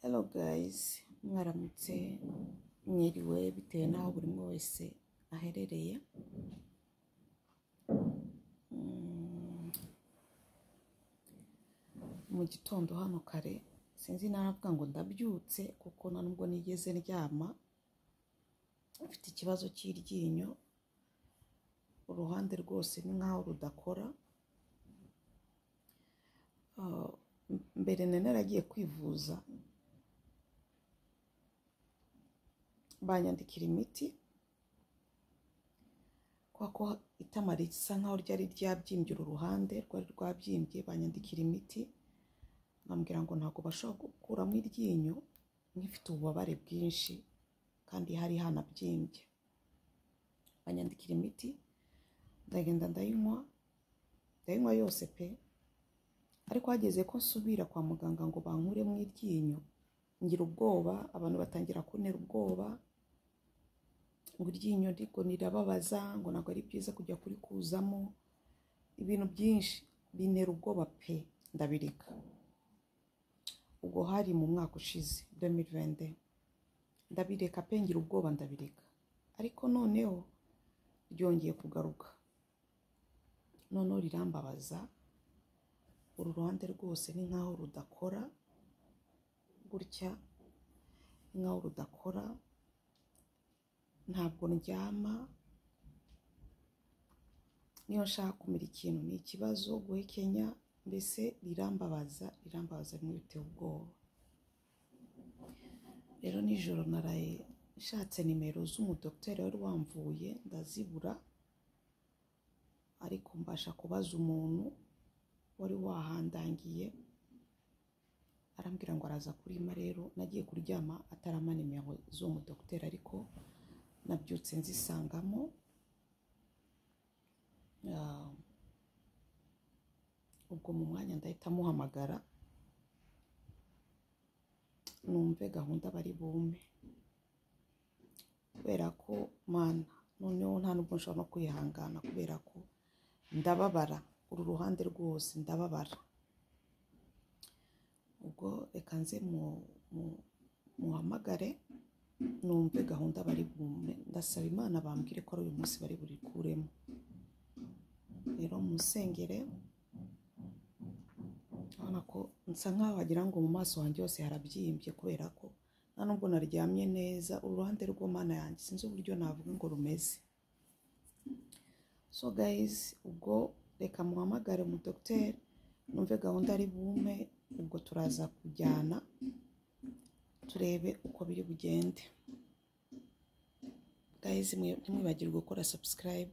hello guys mwaramutse mwiriwe bitewe n'aho buri umwe wese aherereye Mm. mu gitondo hano kare sinzi naravuga ngo ndabyutse kuko nta nubwo nigeze ndyama mfite ikibazo cy'iryinyo uruhande rwose ni nk'aho rudakora Ah, mbere nari naragiye kwivuza banyandikira imiti kubera ko itama risa nkaho ryari ryabyimbye uru ruhande rwari rwabyimbye banyandikira imiti bambwira ngo ntabwo bashobora gukuramo iryinyo nk'ifite ububabare bwinshi kandi hari hanabyimbye banyandikira imiti ndagenda ndayinywa ndayinywa yose pe ariko hageze ko nsubira kwa muganga ngo bankure mu iryinyo ngira ubwoba abantu batangira kuntera ubwoba ngo iryinyo ariko rirababaza ngo ntabwo ari byiza kujya kurikuzamo ibintu byinshi bintera ubwoba pe ndabireka ubwo hari mu mwaka ushize 2020 ndabireka pe ngira ubwoba ndabireka ariko noneho ryongeye kugaruka noneho rirambabaza uru ruhande rwose ni nk'aho rudakora gutya ni nk'aho rudakora ntabwo ndyama niyo nshaka kumira ikintu ni ikibazo guhekenya mbese rirambabaza rirambabaza rimwe biteye ubwoba rero nijoro naraye nshatse nimero z'umudogiteri wari wamvuye ndazibura ariko mbasha kubaza umuntu wari wahandangiye arambwira ngo araza kurima rero nagiye kuryama atarama nimero z'uwo mudogiteri ariko nabyutse nzisangamo Ah, ubwo mu mwanya ndahita muhamagara numve gahunda bari bume kubera ko mana noneho nta nubwo nshobora no kwihangana kubera ko ndababara uru ruhande rwose ndababara ubwo reka nze mu- mu- muhamagare numve gahunda bari bume ndasaba imana bambwire ko ari uyu munsi bari burikuremo rero musengere urabona ko nsa nkaho wagira ngo mu maso hanjye hose harabyimbye kubera ko nta nubwo naryamye neza uruhande rw'umwana yanjye sinzi uburyo navuga ngo rumeze so guys ubwo reka muhamagare umu dogiteri numve gahunda ari bume ubwo turaza kujyana turebe uko biri bugende guys mwe- ntimwibagirwe gukora subscribe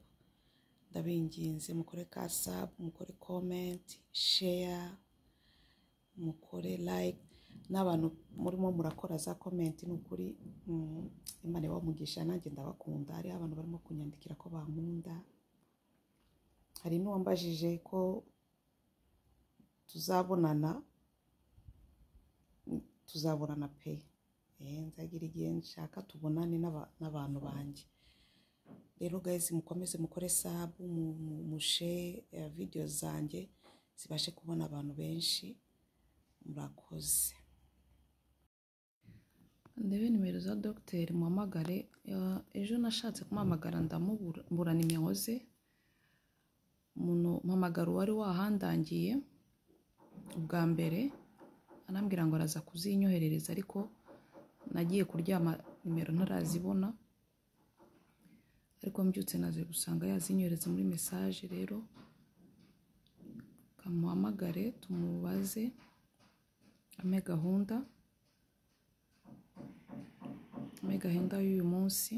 ndabinginze mukore ka sub mukore comment share mukore like n'abantu murimo murakora za comment ni ukuri mm, imana ibamugisha nanjye ndabakunda hariho abantu barimo kunyandikira ko bankunda hari n'uwambajije ko tuzabonana mm, tuzabonana pe Eh, nzagira igihe nshaka tubonane n'aba- n'abantu banjye rero guys mukomeze mukore sabu mu- mu- mushe eh, video zanjye zibashe kubona abantu benshi murakoze ndebe nimero za dogiteri muhamagare Eh, ejo nashatse kumuhamagara ndamubura nimero ze umuntu mpamagara uwari wahandangiye ubwa mbere anambwira ngo araza kuzinyoherereza ariko nagiye kuryama nimero ntarazibona ariko mbyutse naze gusanga yazinyohereza muri mesaje rero kamuhamagare tumubaze ame gahunda ame gahunda y'uyu munsi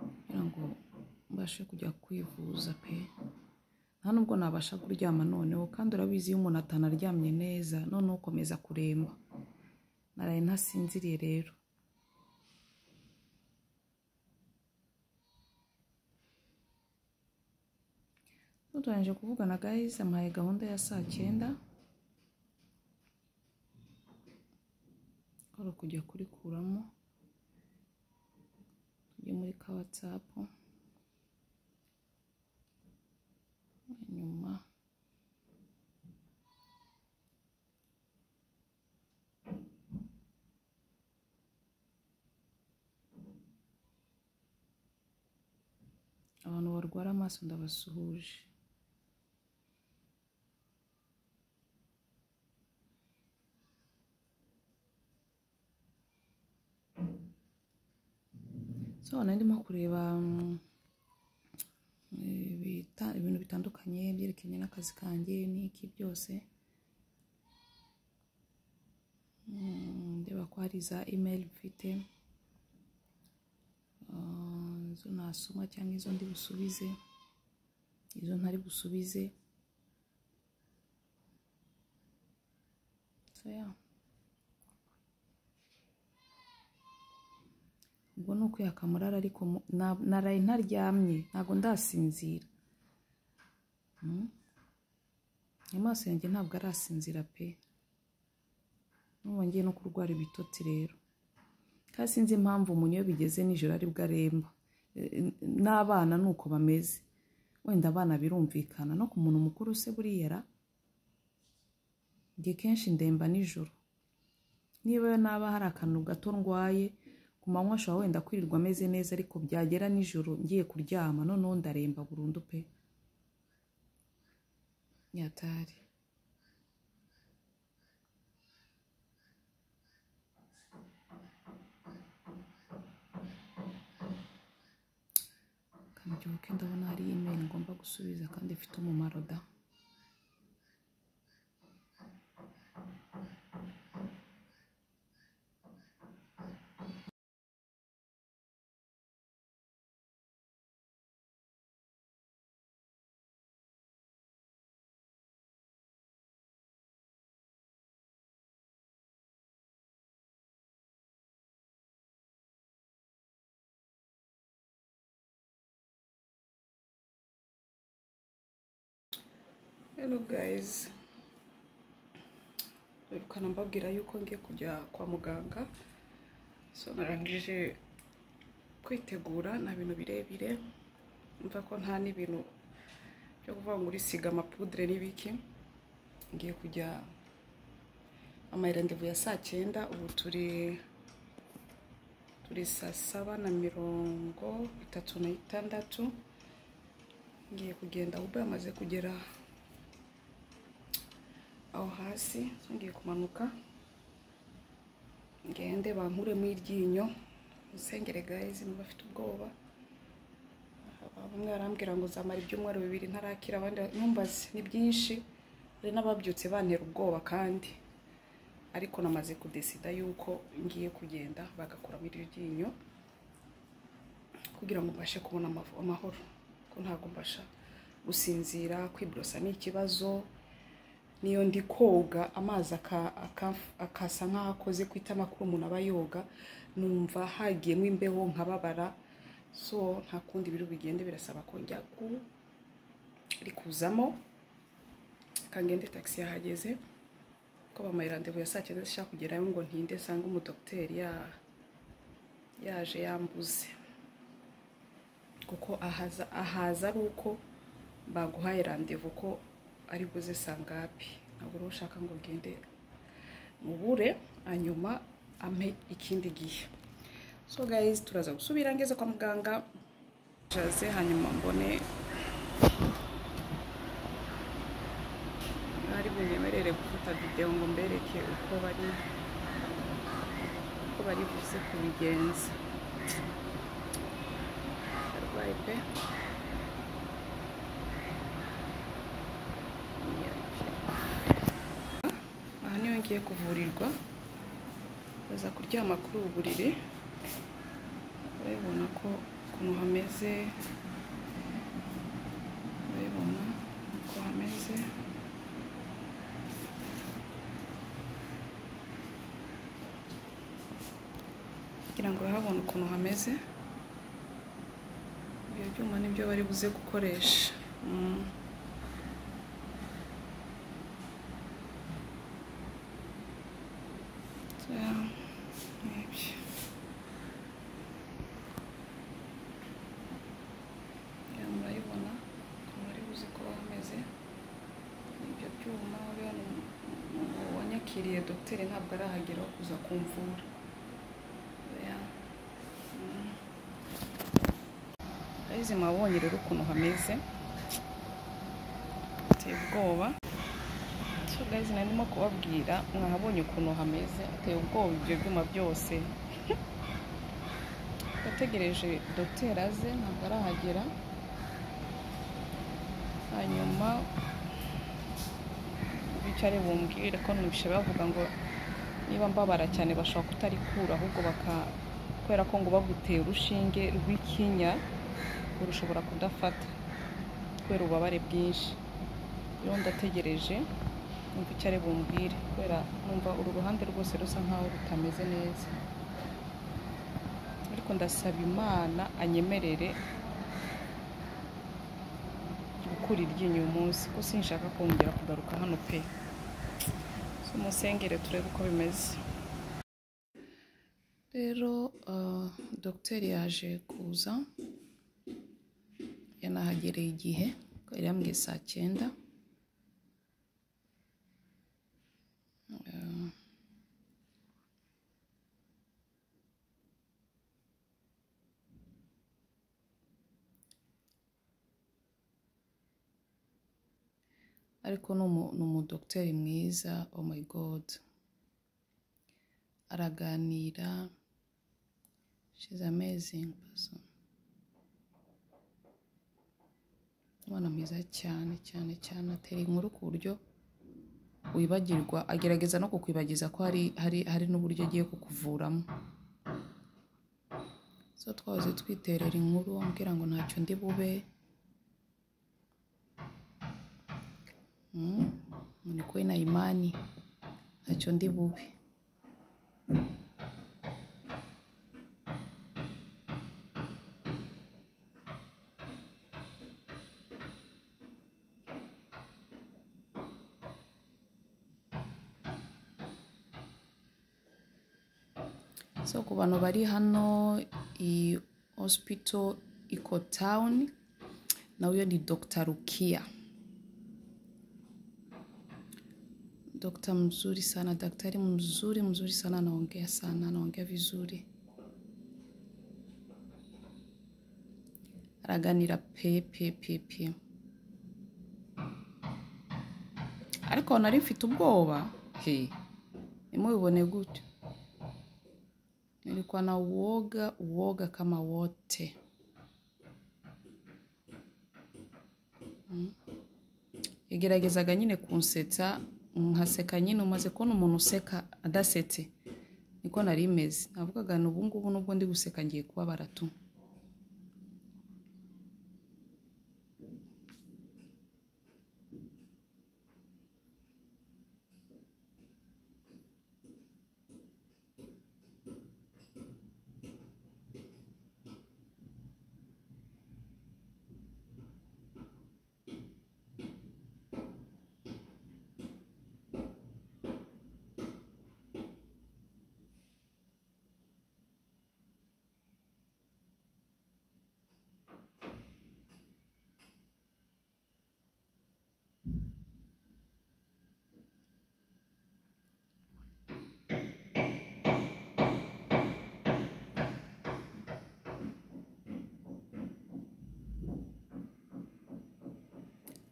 kugira ngo mbashe kujya kwivuza pe nta nubwo nabasha kuryama noneho kandi urabizi iyo umuntu atanaryamye neza noneho ukomeza kuremba naraye ntasinziriye rero dutoranyije kuvugana guys amuhaye gahunda ya saa cyenda ari ukujya kurikuramo tujye muri ka whatsapp hanyuma abantu barwara amaso ndabasuhuje so nari ndimo kureba mm, ibita- ibintu bitandukanye byerekeranye n'akazi kanjye n'iki byose Mm, ndeba ko hari za imeri mfite Ah, izo nasoma cyangwa izo ndi busubize izo ntari busubize so yeah. ubwo ni ukwiyaka murara ariko mu- na- naraye ntaryamye ntabwo ndasinzira Mm. amaso yanjye ntabwo arasinzira pe n'ubu ngiye no kurwara ibitotsi rero kandi sinzi impamvu umuntu iyo bigeze nijoro ari bwo aremba Eh, n'abana ni uko bameze wenda abana birumvikana no ku muntu mukuru se buriya ra? njye kenshi ndemba nijoro niba yo naba hari akantu gato ndwaye ku manywa ashobora wenda kwirirwa ameze neza ariko byagera nijoro ngiye kuryama noneho ndaremba burundu pe nyatari kambyuke ndabona hari imeri ngomba gusubiza kandi ifite umumaro da hello guys birukana mbabwira yuko ngiye kujya kwa muganga so narangije kwitegura nta bintu birebire mva ko nta n'ibintu byo kuvuga ngo urisiga amapudire n'ibiki ngiye kujya amayirandevu ya saa cyenda ubu turi turi saa saba na mirongo itatu n'itandatu ngiye kugenda ubwo yamaze kugera aho hasi so ngiye kumanuka ngende bankuremo iryinyo musengere gayizi niba bafite ubwoba Aha, bamwe barambwira ngo zamara ibyumweru bibiri ntarakira abandi ntumbaze ni byinshi hari n'ababyutse bantera ubwoba kandi ariko namaze kudesida yuko ngiye kugenda bagakuramo iryo ryinyo kugira ngo mbashe kubona amav- amahoro ko ntabwo mbasha gusinzira kwiborosa ni ikibazo niyo ndi koga amazi aka- aka- akasa nk'aho akoze ku itama kuri umuntu aba yoga numva hagiyemo imbeho nkababara so nta kundi biri bigende birasaba ko njya ku- rikuzamo kangende taxi yahageze ko bamaye randevu ya saa cyenda zishaka kugerayo ngo ntinde nsanga umudogiteri ya- yaje yambuze kuko ahaza ahaza ari uko baguhaye randevu ko ari buze sangapi ntabwo rero ushaka ngo ugende mubure hanyuma ampe ikindi gihe so guys turaza gusubira ngeze kwa muganga jaze hanyuma mbone ari bunyemerere gufata videwo ngo mbereke uko bari uko bari buze kubigenza arwaye pe aha niho ngiye kuvurirwa baza kuryama kuri ubu buriri urabibona ko ukuntu hameze urabibona uko hameze kugira ngo urahabona ukuntu hameze ibyo byuma nibyo bari buze gukoresha Mm. So, maybe. Iriya murayibona ukuntu ari buze kuba hameze Ni ibyo byuma uriya ni umuntu wanyakiriye dogiteri ntabwo arahagera aho kuza kumvura Oya. Mm. ayizi mwabonye rero ukuntu hameze ateye ubwoba so guys narimo kubabwira mwahabonye ukuntu hameze ateye ubwoba ibyo byuma byose yategereje dogiteri aze ntabwo arahagera hanyuma bicare bumbwire ko ntibishe bavuga ngo niba mbabara cyane bashobora kutarikura ahubwo baka kubera ko ngo baguteye urushinge rw'ikinya urushobora kudafata kubera ububabare bwinshi rero ndategereje numva icyo ari bumbwire kubera numva uru ruhande rwose rusa nkaho rutameze neza ariko ndasaba imana anyemerere gukura iryinyo uyu munsi kuko sinshaka kongera kugaruka hano pe so musengere turebe uko bimeze rero ah, dogiteri yaje kuza yanahagereye igihe yari yambwiye saa cyenda Ah. ariko ni umu- ni umudogiteri mwiza oh my god araganira she's amazing person umwana mwiza cyane cyane cyane atera inkuru ku buryo wibagirwa agerageza no kukwibagiza ko hari hari hari n'uburyo agiye kukuvuramo so twahoze twiterera inkuru ambwira ngo ntacyo ndi bube Mm, ni kwe na imani ntacyo ndi bube so ku bantu bari hano i hospital eco town nawe ni dr rukia dr mzuri sana daktari mzuri mzuri sana anaongea sana anaongea vizuri araganira pe pe pe pe ariko nari mfite ubwoba he nimubibone gutyo nilikuwa na uoga uoga kama wote Mm. yageragezaga nyine kunsetsa nkaseka nyine umaze kubona umuntu useka adasetse niko nari imeze navugaga ni ubungubu nubwo ndi guseka ngiye kubabara tu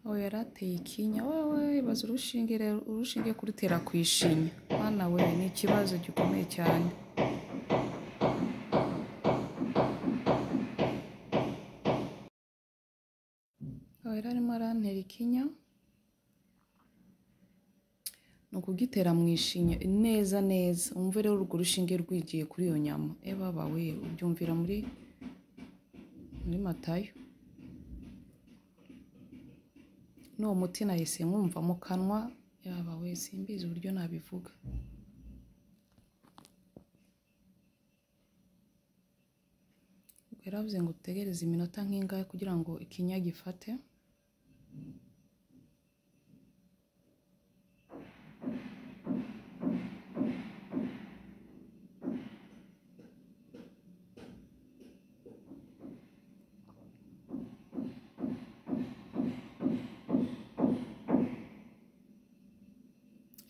aho yari ateye ikinya wewe ibaza urushinge rero urushinge kurutera ku ishinya mwana we ni ikibazo gikomeye cyane aho yari arimo arantera ikinya ni ukugitera mu ishinya neza neza umve rero urwo rushinge rwigiye kuri iyo nyama ebaba we ubyumvira muri muri matayo n'uwo muti nahise nkumva mu kanwa yaba we simbizi uburyo nabivuga ubwo yaravuze ngo utegereze iminota nk'ingahe kugira ngo ikinya gifate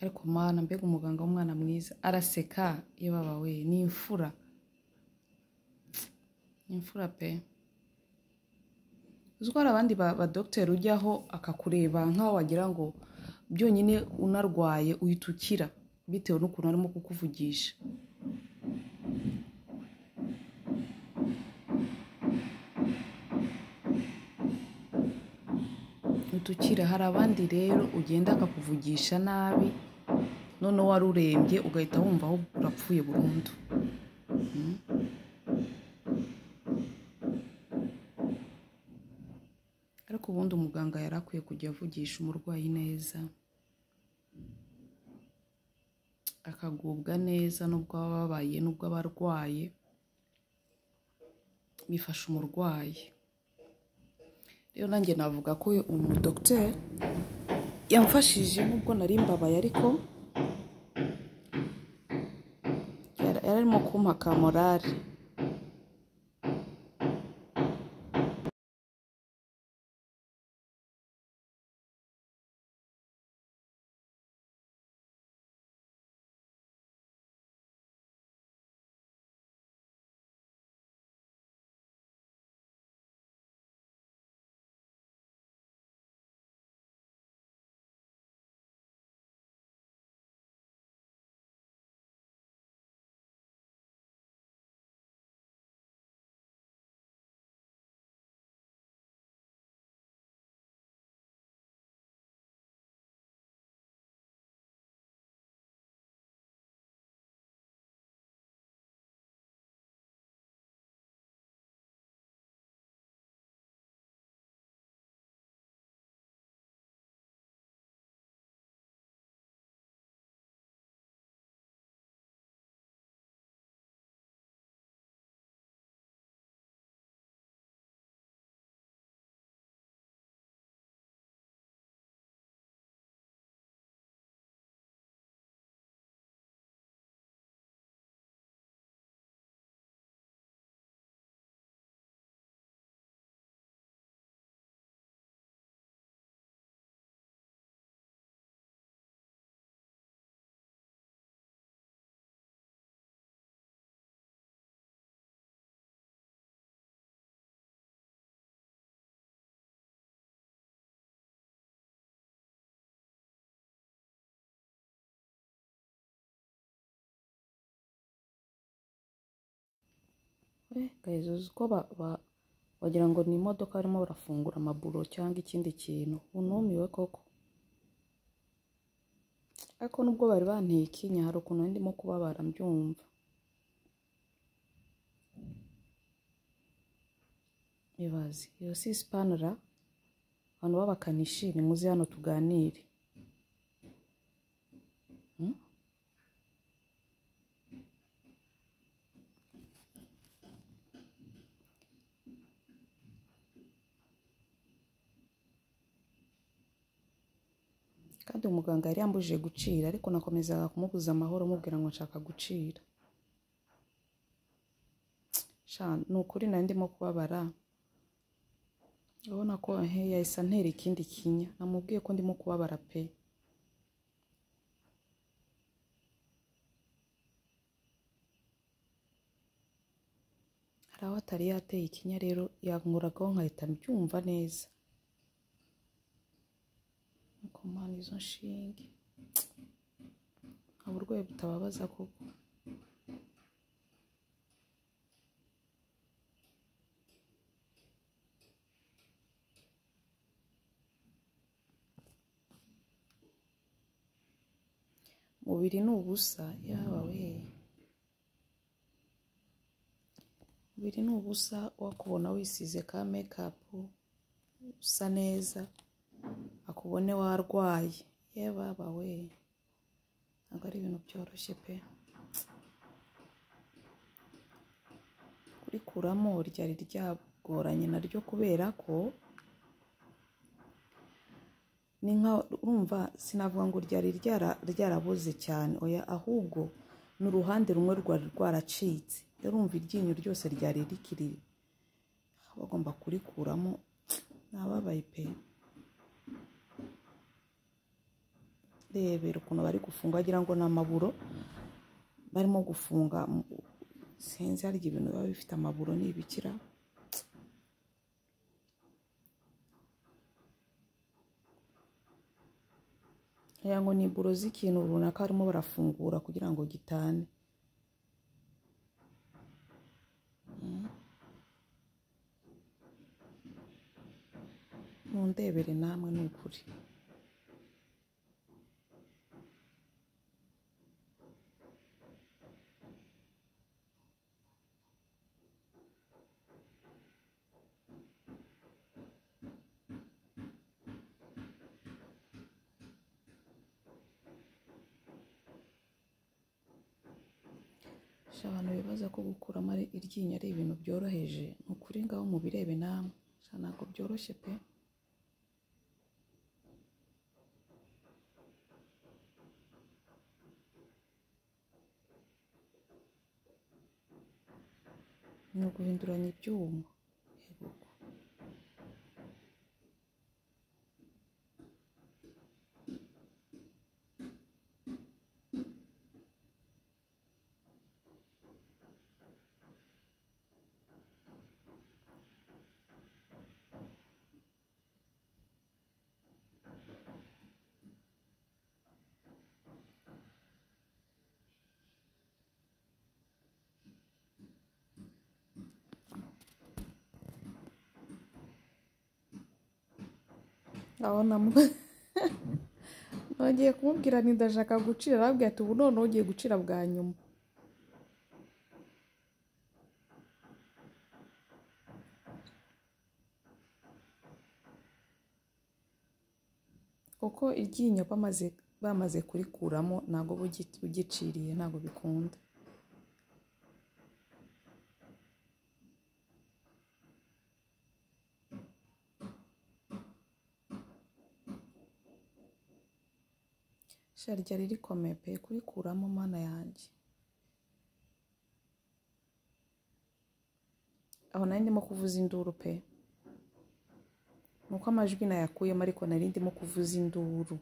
ariko mana mbega umuganga w'umwana mwiza araseka iyo baba we ni imfura ni imfura pe uziko hari abandi badogiteri ujyaho akakureba nk'aho wagira ngo byonyine unarwaye uhita ukira bitewe n'ukuntu arimo kukuvugisha utukira hari abandi rero ugenda akakuvugisha nabi noneho wari urembye ugahita wumva aho urapfuye burundu ariko ubundi umuganga yari akwiye kujya avugisha umurwayi neza akagubwa neza n'ubwo baba babaye n'ubwo aba arwaye bifasha umurwayi rero nanjye navuga ko umudogiteri yamfashije nubwo nari mbabaye ariko yari arimo kumpa ka morale gahezuzi ko wagira ngo ni imodoka barimo barafungura amaburo cyangwa ikindi kintu unumiwe koko ariko nubwo bari banteye ikinya hari ukuntu ndimo kubabara mbyumva ibaze iyo si sipanara abantu b'abakanishi ni muze hano tuganire kandi umuganga yari yambujije gucira ariko nakomezaga kumubuza amahoro amubwira ngo nshaka gucira ni ukuri nari ndimo kubabara urabona ko yahise antera ikindi kinya namubwiye ko ndimo kubabara pe hari aho atari yateye ikinya rero yankuragaho nkahita mbyumva neza kumana izo nshinge nta burwayi butababaza koko umubiri ni ubusa yaba we umubiri ni ubusa wakubona wisize ka mekapu usa neza akubone warwaye ye baba we ntabwo ari ibintu byoroshye pe kurikuramo ryari ryagoranye naryo kubera ko ni nka urumva sinavuga ngo ryari ryaraboze cyane oya ahubwo ni uruhande rumwe rwari rwaracitse urumva iryinyo ryose ryari rikiri bagomba kurikuramo nababaye pe rebera ukuntu bari gufunga wagira ngo ni amaburo barimo gufunga sinzi harya ibintu biba bifite amaburo ni ibikira ngira ngo ni buro z'ikintu runaka barimo barafungura kugira ngo gitane mundebere namwe ni ukuri Sha abantu bibaza ko gukuramo ari iryinyo ari ibintu byoroheje ni ukuri ngaho mubirebe namwe sha ntabwo byoroshye pe ni uguhinduranya ibyuma Yego. urabona mu- nongeye kumubwira nti ndashaka gucira arabwira ati ubu noneho ugiye gucira bwa nyuma kuko iryinyo bamaze bamaze kurikuramo ntabwo uba ugi- ugiciriye ntabwo bikunda sha ryari rikomeye pe kurikuramo mana yanjye aho nari ndimo kuvuza induru pe ni uko amajwi nayakuyemo ariko nari ndimo kuvuza induru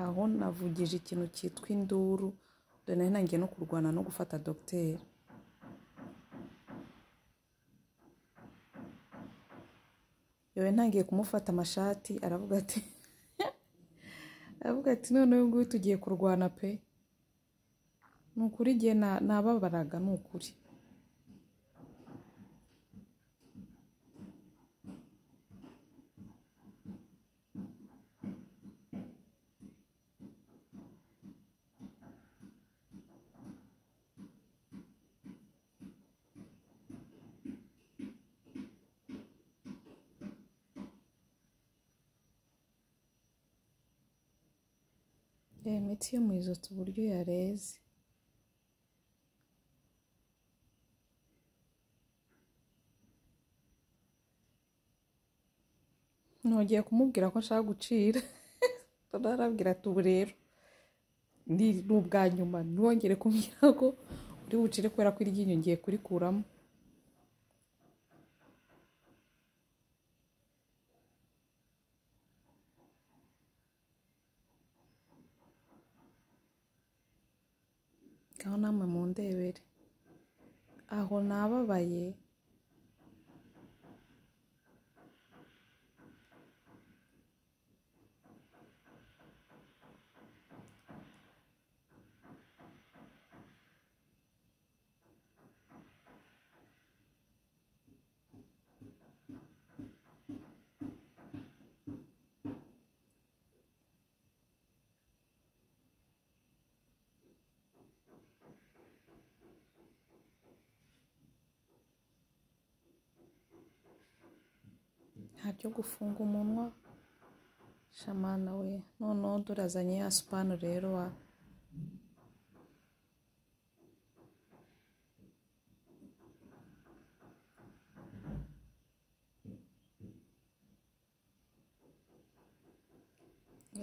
aho navugije ikintu cyitwa induru dore nari nangiye no kurwana no gufata dogiteri yewe ntangiye kumufata amashati aravuga ati aravuga ati none uyu nguyu tugiye kurwana pe ni ukuri igihe nababaraga ni ukuri iyi miti yo mu izotsi uburyo yareze nongeye kumubwira ko nshaka gucira arabwira ati ubu rero ni ni ubwa nyuma ntiwongere kumbwira ko uri bucire kubera ko iryinyo ngiye kurikuramo ngaho namwe mu ndebere aho nababaye nta byo gufunga umunwa shamana we noneho durazanye ya supanu rero wa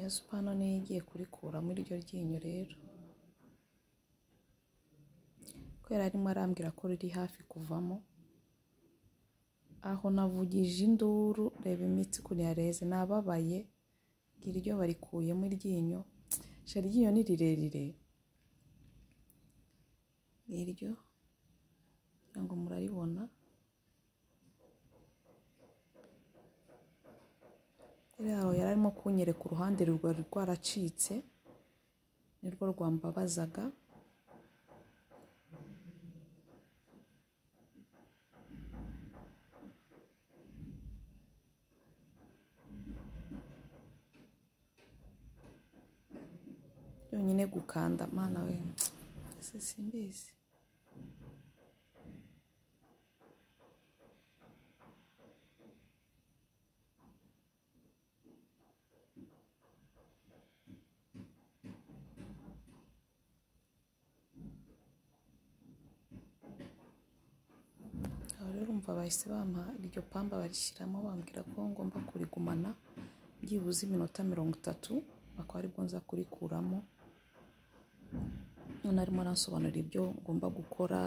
ya supanu niyo igiye kurikuramo iryo ryinyo rero kubera arimo arambwira ko riri hafi kuvamo aho navugije induru reba imitsi kuriya reze nababaye ngira iryo barikuyemo iryinyo sha iryinyo ni rirerire ngiryo kugira ngo muraribona yaho yari arimo kunyereka uruhande rwari rwaracitse nirwo rwambabazaga byonyine gukanda mana we ese simbizi aho rero urumva bahise bampa iryo pamba barishyiramo bambwira ko ngomba kurigumana byibuze iminota mirongo itatu akaba aribwo nza kurikuramo none arimo aransobanurira ibyo ngomba gukora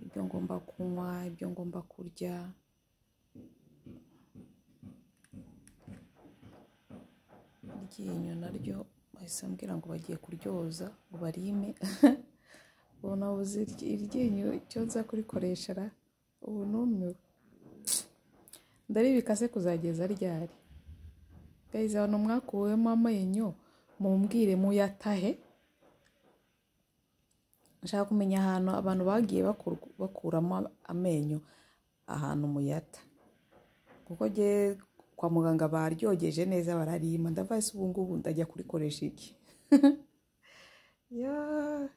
ibyo ngomba kunywa ibyo ngomba kurya iryinyo naryo bahise bambwira ngo bagiye kuryoza ngo barime ubu nabuze iryi- iryinyo icyo nza kurikoresha ra ubu numiwe ndaribikase kuzageza ryari gayizi abantu mwakuwemo amenyo mumbwire muyatahe nshaka kumenya ahantu abantu bagiye bakurwa- bakuramo amenyo ahantu muyata kuko jye kwa muganga baryogeje neza bararima ndavuga se ubu ngubu ndajya kurikoresha iki Yeah.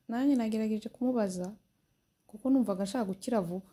nanjye nagerageje kumubaza kuko numvaga nshaka gukira vuba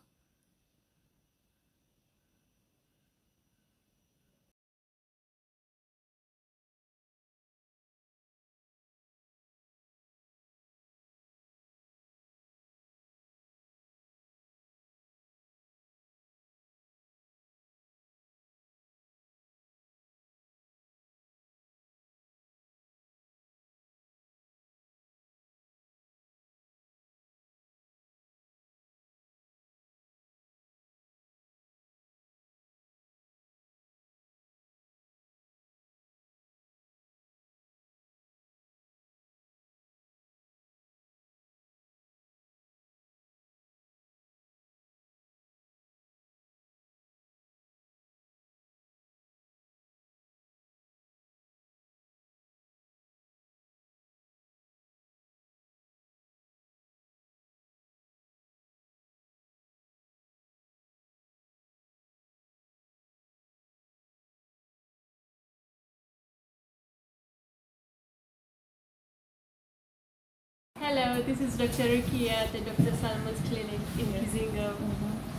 Hello, this is Dr. Rukia at the Dr. Salman's clinic in Kizingo.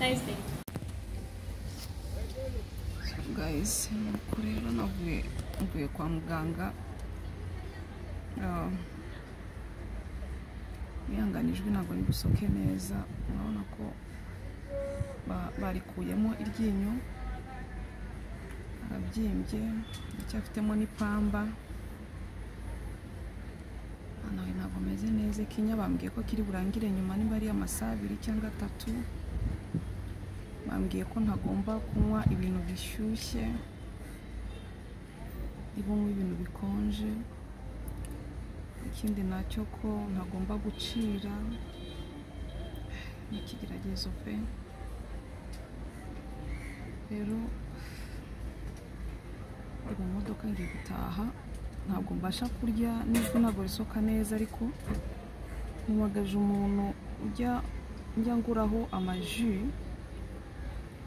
Nice day. guys nuko rero navuye mvuye kwa muganga Ah, bihanganijwe ntabwo rigusoke neza urabona ko ba- barikuyemo iryinyo arabyimbye ndacyafitemo n'ipamba nawe ntabwo meze neza ikinya bambwiye ko kiri burangire nyuma niba ari amasaha abiri cyangwa atatu bambwiye ko ntagomba kunywa ibintu bishyushye niba unywa ibintu bikonje ikindi nacyo ko ntagomba gucira ni ikigeragezo pe rero ndi mu modoka ngiye gutaha ntabwo mbasha kurya n'ubwo ntabwo risoka neza ariko mpamagaje umuntu ujya njya nguraho amaji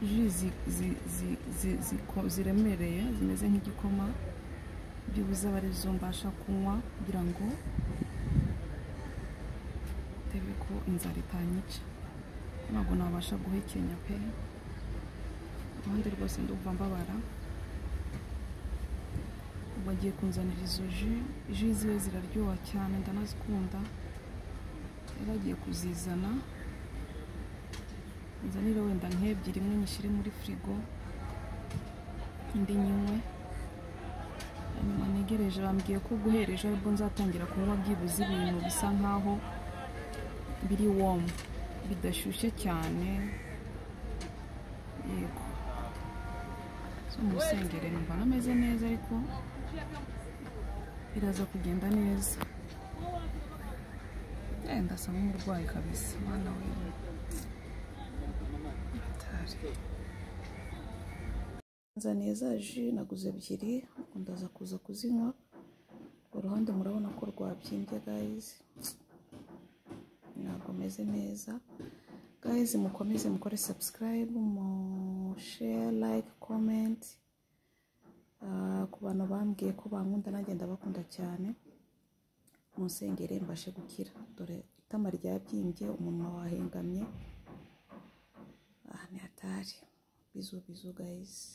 ji zi- zi- zi- zi- ziko- ziremereye zimeze nk'igikoma byibuze aba arizo mbasha kunywa kugira ngo ndebe ko inzara itanyica ntabwo nabasha guhekenya pe uruhande rwose ndumva mbabara bagiye kunzanira izo ji ji ziwe ziraryoha cyane ndanazikunda yari agiye kuzizana nzanire wenda nk'ebyiri imwe nyishyire muri firigo indi nyimwe hanyuma ntegereje bambwiye ko guhera ejo aribwo nzatangira kunywa byibuze ibintu bisa nkaho biri womu bidashyushye cyane yego So so mu rusengero numva ntameze neza ariko biraza kugenda neza Eh, ndasa nk'umurwayi kabisa mwana we Hatari. nzaniye za ji naguze ebyiri ubu ndaza kuza kuzinywa uruhande murabona ko rwabyimbye gayizi ntabwo meze neza gayizi mukomeze mukore sabusikarayibu mushare like comment Ah, ku bantu bambwiye ko bankunda nanjye ndabakunda cyane munsengere mbashe gukira dore itama ryabyimbye umunwa wahengamye aha ni hatari bizu bizu gayizi